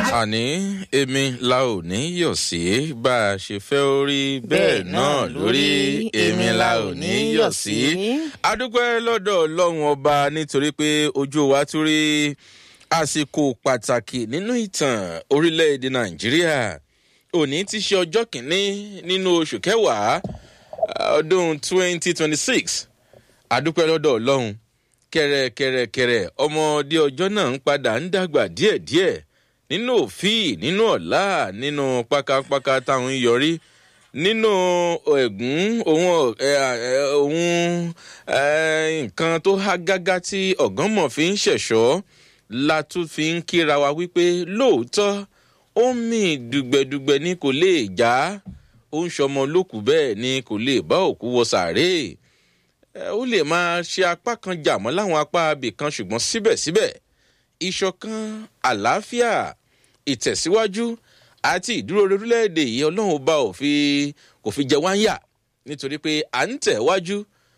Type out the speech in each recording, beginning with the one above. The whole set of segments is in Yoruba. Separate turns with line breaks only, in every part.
àní èmi la ò ní yọ̀ sí bá a ṣe fẹ́ orí bẹ́ẹ̀ náà lórí èmi la ò ní yọ̀ sí. adúpẹ́ lọ́dọ̀ ọlọ́run ọba nítorí pé ojú wa tún rí àsìkò pàtàkì nínú ìtàn orílẹ̀-èdè nàìjíríà òní ti ṣe ọjọ́ kìíní nínú oṣù kẹwàá ọdún 2026 adúpẹ́ lọ́dọ̀ ọlọ́run kẹrẹkẹrẹkẹrẹ ọmọdé ọjọ́ náà ń padà ń dàgbà díẹ̀díẹ̀ nínú òfin nínú ọ̀la nínú pákápáká táwọn ń yọrí nínú ẹ̀gún ohun ohun nǹkan tó há gágá tí ọ̀gánmọ̀ fi ń ṣẹ̀ṣọ́ la tún fi ń kíra wa wípé lóòótọ́ ó mì dùgbẹ̀dùgbẹ̀ ni kò lè já ó ń ṣọmọ lókù bẹ́ẹ̀ ni kò lè bá òkú wọ sàárè ó lè máa ṣe apá kan jà mọ́ láwọn apá abì kan ṣùgbọ́n síbẹ̀síbẹ̀ ìṣọ̀kan àlàáfíà ìtẹ̀síwájú àti ìdúró orílẹ̀-èdè yìí ọlọ́run ọba ò fi kò fi jẹ wá ń yà nítorí pé à ń tẹ̀ wájú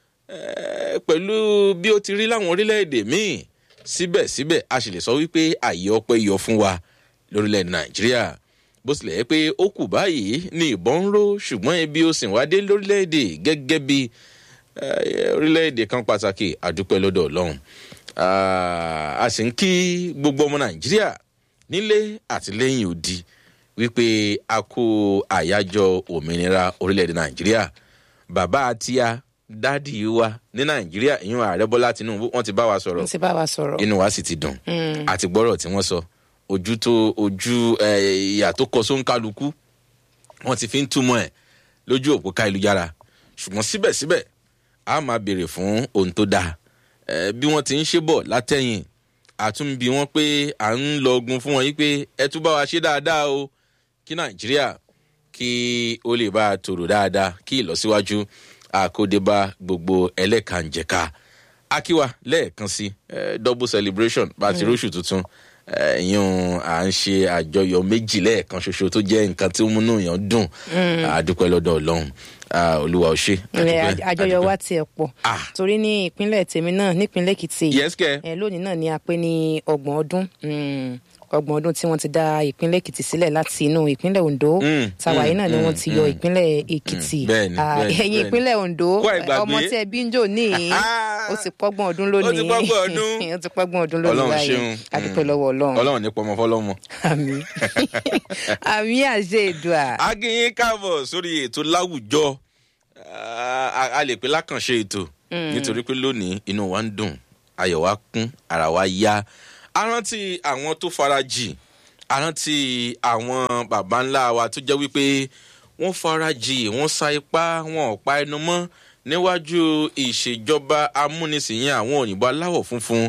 pẹ̀lú bí ó ti rí láwọn orílẹ̀-èdè míì síbẹ̀síbẹ̀ a sì lè sọ wípé àyè ọpẹ́ yọ fún wa lórílẹ̀-èdè nàìjíríà bó tilẹ̀ yẹ pé ó kù báyìí ní ìbọn ń ró ṣùgbọ́n ebi ó sì wá dé lórílẹ̀-èdè gẹ́gẹ́ bí orílẹ̀-èdè kan pàtàkì àdúpẹ́ lọ́dọ̀ ọlọ́run a sì ń kí gbogbo ọmọ nàìjíríà nílé àti lẹ́yìn odi wípé a kó àyájọ òmìnira orílẹ̀-èdè nàìjíríà bàbá àtìyá dádì wa ní nàìjíríà ìyún ààrẹ bọ́lá tinubu wọ́n ti bá wa sọ̀rọ̀
ti bá wa sọ̀rọ̀
inú wa sì ti dùn àti gbọ́rọ̀ tí wọ́n sọ ojú tó ojú ìyà tó kọ sóńkálukú wọ́n ti fi ń túmọ̀ ẹ̀ lójú òpó káìlújára ṣùgbọ́n síbẹ̀síbẹ̀ a máa béèrè fún ohun tó dáa bí wọ́n ti ń ṣe bọ̀ látẹ̀yìn àtúnbí wọn pé à ń lọ ogun fún wọn yìí pé ẹ tún bá wa ṣe dáadáa o kí nàìjíríà kí ó lè bá a tòrò dáadáa kí ìlọsíwájú àkódébá gbogbo ẹlẹ́kànjẹ̀ka akíwa lẹ́ẹ̀kan sí double celebration bá a ti róṣù tuntun ìyún à ń ṣe àjọyọ̀ méjì lẹ́ẹ̀kan ṣoṣo tó jẹ́ nǹkan tí ó múnú yàn dùn àdúpẹ́ lọ́dọ̀ ọlọ́run olúwa ò ṣe.
àjọyọ̀ wa tiẹ̀ pọ̀ torí ní ìpínlẹ̀ tèmi náà nípínlẹ̀ èkìtì
yẹ́sìkẹ́
lónìí náà ni a pé ní ọgbọ̀n ọdún ọgbọ̀n ọdún tí wọ́n ti dá ìpínlẹ̀ èkìtì sílẹ̀ láti inú ìpínlẹ̀ ondo tàwa yìí náà ni wọ́n ti yọ ìpínlẹ̀ èkìtì ẹ̀yìn ìpínlẹ̀ ondo ọmọ tí ẹ bí ń jò ní ó ti pọ́gbọ̀n ọdún lónìí
ó ti pọ́gbọ̀n ọdún
ó ti pọ́gbọ̀n ọdún lónìí báyìí adúpẹ́ lọ́wọ́ ọlọ́run
ọlọ́run ní pọmọ fọlọ́mọ.
àmì àmì àṣẹ ìdùà.
akínyín káàbọ̀ sórí ètò láwùjọ a lè pè lákànṣe ètò nítorí pé lónìí inú wa ń dùn ayọ̀ wa kún ara wa yá arántí àwọn tó farajì arántí àwọn baba ńlá wa tó jẹ́ wípé wọ́n farajì wọ́n sa ipá wọn ò pa ẹnu mọ́ níwájú ìṣèjọba amúnisìn àwọn òyìnbó aláwọ̀ funfun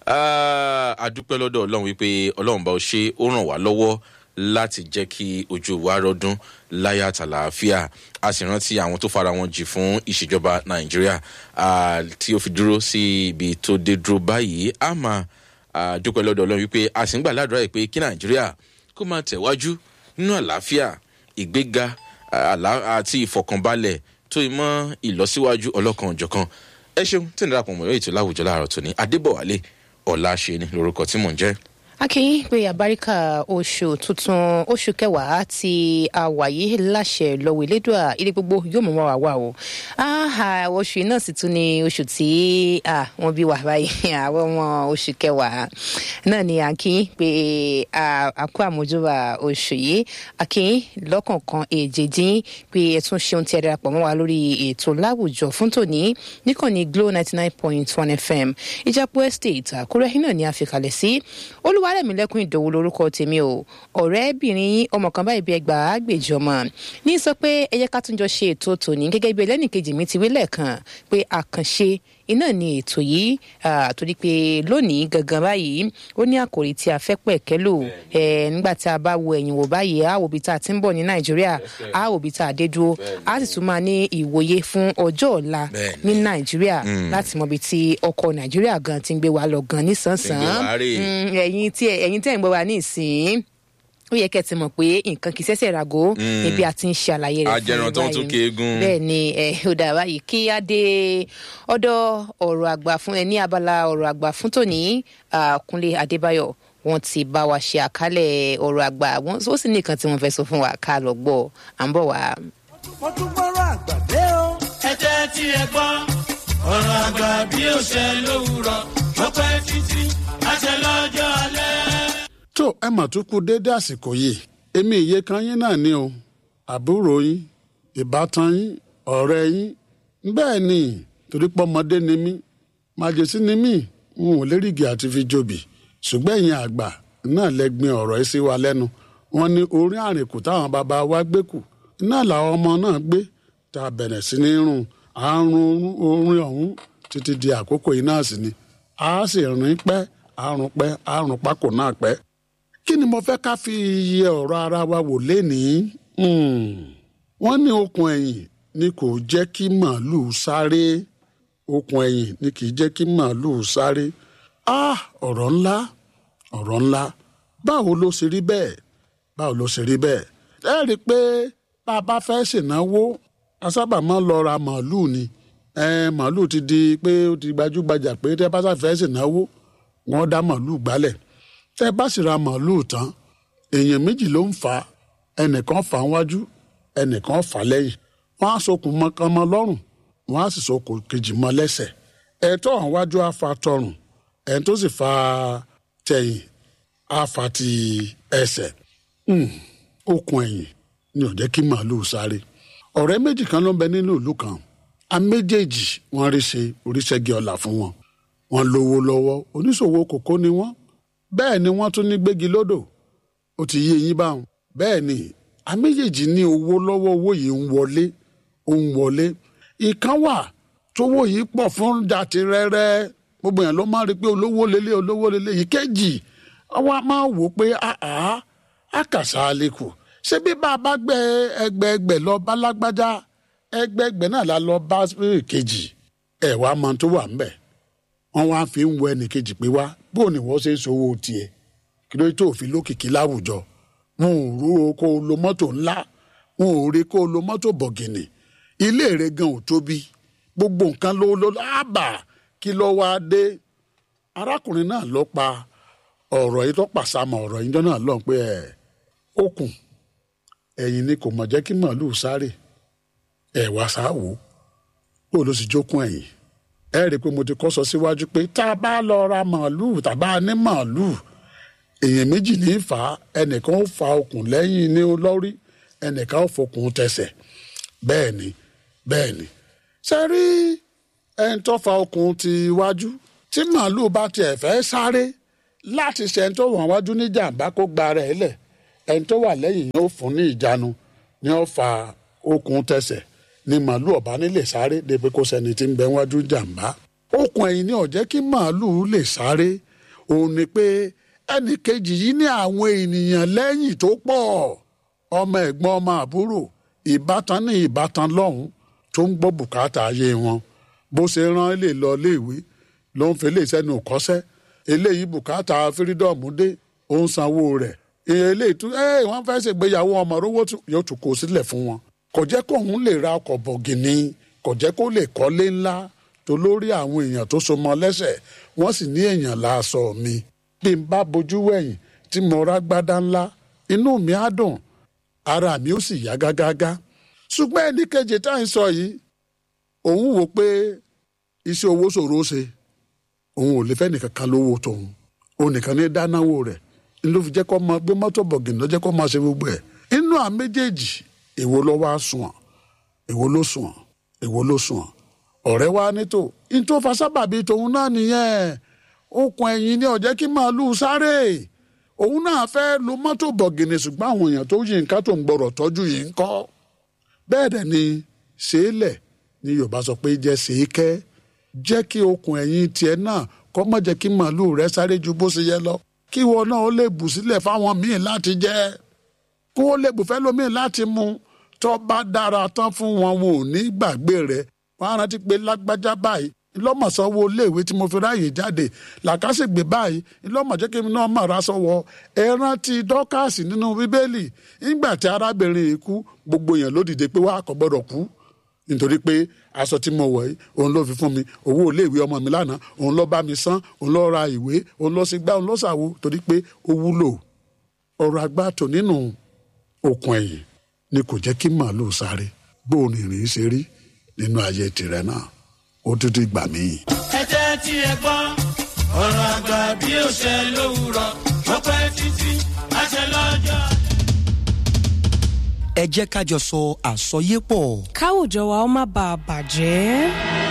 adúpẹ́ lọ́dọ̀ ọlọ́run wípé ọlọ́run bá ó ṣe ó ràn wá lọ́wọ́ láti jẹ́ kí ojú wa rọ́dún láyà àtàlàáfíà a sì rántí àwọn tó fara wọn jì fún ìṣèjọba nàìjíríà tí ó fi dúró sí ibi tó dé dúró báyìí a máa dúpẹ́ lọ́dọ̀ ọlọ́run wípé a sì ń gbà ládùúrà yìí pé kí nàìjíríà kó máa tẹ̀wájú nínú àlàáfíà ìgbéga àti ìfọkànbalẹ̀ tó ìmọ̀ ìlọsíwájú ọlọ́kan òjọ̀kan ẹ ṣeun tí ń darapọ̀ mọ́ ètò láwùjọ láàárọ̀ tòní adébọ̀wálé ọ̀la ṣe ni lórúkọ tí mò ń jẹ́
akínyìn pé àbáríkà oṣù tuntun oṣù kẹwàá tí a wà yìí láṣẹ lọ́wọ́ elédùà ilé gbogbo yóò mọ̀ wá wá o oṣù náà sì tún ni oṣù tí wọ́n bí wà báyìí àwọn ọmọ oṣù kẹwàá náà ni akínyìn pé àkó àmójúbà oṣù yìí akínyìn lọ́kọ̀ọ̀kan èjèèjì pé ẹ tún ṣeun tí ẹ darapọ̀ mọ́ wa lórí ètò láwùjọ fún tòní níkànnì glo ninety nine point one fm ìjápọ̀ estate àkúrẹ́ náà ni a fi kalẹ̀ sí olúwa olúwarẹ̀mílẹ́kùn ìdòwú lorúkọ tèmi o ọ̀rẹ́bìnrin yín ọmọ kan báyìí bí ẹgbàá àgbèjì ọmọ ní sọ pé ẹ yẹ ká tún jọ ṣe ètò tòní gẹ́gẹ́ bí ẹlẹ́nìkejì mi ti wí lẹ́ẹ̀kan pé àkànṣe iná ni ètò yìí torí pé lónìí gangan báyìí ó ní àkòrí tí a fẹ́ pẹ̀kẹ́ lò nígbà tí a bá wo ẹ̀yìn wò báyìí a wò bí tá a ti ń bọ̀ ní nàìjíríà a wò bí tá a dé dúró a sì tún máa ní ìwòye fún ọjọ́ ọ̀la ní nàìjíríà láti mọ ibi tí ọkọ̀ nàìjíríà gan ti ń gbé wa lọ gan nísànsán ẹ̀yin tí ẹ̀yin tẹ̀ ń gbọ́ wa ní ìsín ó yẹ kẹ́ ti mọ̀ pé nǹkan kì í ṣẹ̀ṣẹ̀ ràgó níbi àti ń ṣe àlàyé rẹ̀
ajẹran tó ń tún kéegun.
bẹ́ẹ̀ ni ẹ ó dà báyìí kí á dé ọ̀dọ̀ ọ̀rọ̀ àgbà fún ẹ ní abala ọ̀rọ̀ àgbà fún tòní kúnlé adébáyọ̀ wọ́n ti bá wa ṣe àkálẹ̀ ọ̀rọ̀ àgbà wọ́n ó sì ní nǹkan tí wọ́n fẹ́ sọ fún wa ká lọ gbọ́ à ń bọ̀ wá.
mo tún gbọ́rọ̀ àgbà dé o.
ẹ jẹ́ tí ẹ gbọ́ ọ̀rọ̀ àgbà bí ó ṣe lówùrọ̀ ó pẹ́ títí àṣẹ lọ́jọ́ alẹ́.
tó ẹ mà tún kú déédé àsìkò yìí èmi ìyè kan yín náà ni o àbúrò yín ìbátan yín ọ̀rẹ́ yín bẹ́ẹ̀ ni torí pé ọmọdé ni mí màjèsí ni mí n ò lérìgì àti fi jòbì ṣùgbọ́n ẹ̀yin àgbà náà lẹ́gbin ọ̀rọ̀ ẹ sí wa lẹ́nu wọn ní orí àrìnkù táwọn bàbá wa gbé kù náà làwọn ọmọ náà gbé tá a bẹ̀rẹ̀ sí ní rún àrùn orin ọ̀hún títí di àkókò yìí náà sì ni a sì rìn pẹ́ àrùn pẹ́ àrùn pákó náà pẹ́ kí ni mo fẹ́ ká fi iye ọ̀rọ̀ ara wa wò lénìí wọ́n ní okùn ẹ̀yìn ni kò jẹ́ kí màálùú sáré okùn ẹ̀yìn ni kì í jẹ́ kí màálùú sáré ah ọ̀rọ̀ ńlá ọ̀rọ̀ ńlá báwo ló ṣe rí bẹ́ẹ̀ báwo ló ṣe rí bẹ́ẹ̀ ẹ rí i pé bá a bá fẹ́ ṣènáwó a sábà máa ń lọ ra màálùú ni ẹ màálùú ti di pé ó ti gbajúgbajà pé tẹ́ bá fẹ́ ṣènáwó wọ́n dá màálùú gbálẹ̀ tẹ́ bá sì ra màálùú tán èèyàn méjì ló ń fà á ẹnìkan fà á wájú ẹnìkan fà á lẹ́yìn wọ́n á sokùn mọ́kàn mọ́ lọ́rùn wọ́n á sì sokùn kejì mọ́ lẹ́sẹ̀ ẹ̀tọ́ àwọn wájú á fa tọrùn ẹni tó sì fa tẹ̀yìn á fa ti ẹsẹ̀ okùn ẹ̀yìn ni ò jẹ́ kí màálùú sáré ọ̀rẹ́ méjì kan ló ń bẹ nínú ìlú kan a méjèèjì wọ́n rí ṣe oríṣẹ́gi ọ̀la fún wọn wọ́n lówó lọ́wọ́ oníṣòwò kòkó ni wọ́n bẹ́ẹ̀ ni wọ́n tún ní gbégi lódò ó ti yé yín báwọn bẹ́ẹ̀ ni a méjèèjì ní owó lọ́wọ́ owó yìí ń wọlé ó ń wọlé ìkan wà tówó yìí pọ̀ fún dàtí rẹ́rẹ́ gbogbo yẹn ló máa rí pé olówó lélẹ̀ olówó lélẹ̀ ìkejì àwa máa wò pé àá àkàṣà àlékù ṣé bí bá a bá gbẹ ẹgbẹẹgbẹ lọ bá lágbájá ẹgbẹẹgbẹ náà la lọ bá kejì ẹ wàá mọ tó wà ńbẹ̀ wọn wá fi ń wọ ẹnìkejì pé wá bó ni wọ́n ṣe ń sowó tiẹ̀ kí ló tó fi lókìkí láwùjọ wọn ò rú o kó o lo mọ́tò ńlá wọn ò rí kó o lo mọ́tò bọ̀gìnì ilé rẹ̀ gan ò tóbi gbogbo nǹkan ló ló lábà kí ló wá dé arákùnrin náà ló pa ọ̀rọ̀ yìí tó pàṣàmọ̀ ọ̀rọ̀ yìí náà lọ́n pé ẹ̀ okùn ẹ̀yìn ni kò mọ̀ jẹ́ kí màálùú sáré ẹ̀ wá sáwò ó ló sì jókun ẹ̀yìn ẹ rí i pé mo ti kọ́ sọ síwájú pé tá a bá lọ ra màálùú tàbá ní màálùú èèyàn méjì ní í fà á ẹnìkan ó fa okùn lẹ́yìn ní lórí ẹnìkan ó fokùn tẹsẹ̀ bẹ́ẹ̀ ni bẹ́ẹ̀ ni ṣe rí ẹni tó fa okùn ti wájú tí màálùú bá tiẹ̀ fẹ́ sáré láti ṣe ẹni tó wà wájú ní jàǹbá kó gba ara ẹ̀ lẹ̀ ẹni tó wà lẹ́yìn yóò fún ní ìjánu ni ó fa okùn tẹsẹ̀ ni màálùú ọ̀bá nílè sáré débi kó sẹ́ni tí ń bẹ wájú jàǹbá okùn ẹ̀yìn ni ó jẹ́ kí màálùú lè sáré òun ni pé ẹnì kejì yìí ní àwọn ènìyàn lẹ́yìn tó pọ̀ ọmọ ẹ̀gbọ́n ọmọ àbúrò ìbátan ní ìbátan lọ́hùn tó ń gbọ́ bùkátà ayé wọn bó ṣe rán ilé lọ léèwé ló ń fi lè sẹ́nu kọ́sẹ́ eléyìí bùkátà fírídọ́ọ̀mù dé ó ń sanwó rẹ̀ eléyìí tún ẹ wọ́n fẹ́ ṣègbéyàwó ọmọ rówó yóò tún kó sílẹ̀ fún wọn kò jẹ́ kó òun lè ra ọkọ̀ bọ̀gìnì kò jẹ́ kó lè kọ́lé ńlá tó lórí àwọn èèyàn tó so mọ́ lẹ́sẹ̀ wọ́n sì ní èèyàn láàṣọ mi bí n bá bojú wẹ̀yìn tí mo rá gbádá ńlá inú mi á dùn ara mi ó sì yá gágágá ṣùgbọ́n ẹnì kejì tá à ń sọ yìí òun wò pé iṣẹ́ owó ṣòro ṣe òun ò lè fẹ́ nìkan kan lówó tòun òun nìkan ní dánáwó rẹ̀ ní ló fi jẹ́ kó máa gbé mọ́tò bọ̀gìnì ló jẹ́ kó máa ṣe gbogbo ẹ̀ inú à méjèèjì èwo ló wá sùn èwo ló sùn èwo ló sùn ọ̀rẹ́ wa nítò ní tó fa sábàbí tòun náà nìyẹn okùn ẹ̀yìn ni ó jẹ́ kí màálùú sáré òun náà fẹ́ lo mọ́tò bọ̀gìnì ṣùgbọ́n àwọn èèyàn tó yí nǹkan tó ń gbọ́rọ̀ tọ́jú yìí ń kọ́ bẹ́ẹ̀ dẹ̀ ni ṣeélẹ̀ ni yorùbá sọ pé jẹ́ ṣeékẹ́ jẹ́ kí okùn ẹ̀yìn tiẹ̀ náà kó má jẹ́ kí màálùú rẹ sáré ju bó ṣe yẹ lọ kí wọn náà ó lè bù sílẹ̀ fáwọn míì láti jẹ kó ó lè bù fẹ́ lómìn láti mu tó bá dára tán fún wọn wọn ò ní gbàgbé rẹ wọn á rántí pé lágbájá báyìí ńlọ́mọ̀sánwó iléèwé tí mo fi ráàyè jáde làkàṣègbè báyìí ńlọ́mọ̀jẹ́ kí mi náà mà rà sọ́wọ́ ẹ rántí dọ́kàsì nínú bíbélì nígbà tí arábìnrin yìí kú gbogbo èèyàn ló dìde pé wàá kò gbọ́dọ̀ kú nítorí pé aṣọ tí mo wọ̀ yìí òun ló fi fún mi owó iléèwé ọmọ mi lánàá òun ló bá mi san òun ló ra ìwé òun ló sì gbá òun ló ṣàwo torí pé ó wúlò ọ̀rọ̀ agbáàtò nínú okùn ẹ̀yìn ni kò jẹ́ kí màálùú sáré bóun ìrìn ṣe rí nínú ayé tirẹ̀ náà ó tún ti gbà míì.
ẹ jẹ́ tí ẹ gbọ́ ọ̀rọ̀ àgbà bí ó ṣe lówùrọ̀ ó pẹ́ títí àṣẹ lọ́jọ́.
ẹ jẹ́ ká jọ sọ àsọyépọ̀.
káwùjọ wa ó má bàa bàjẹ́.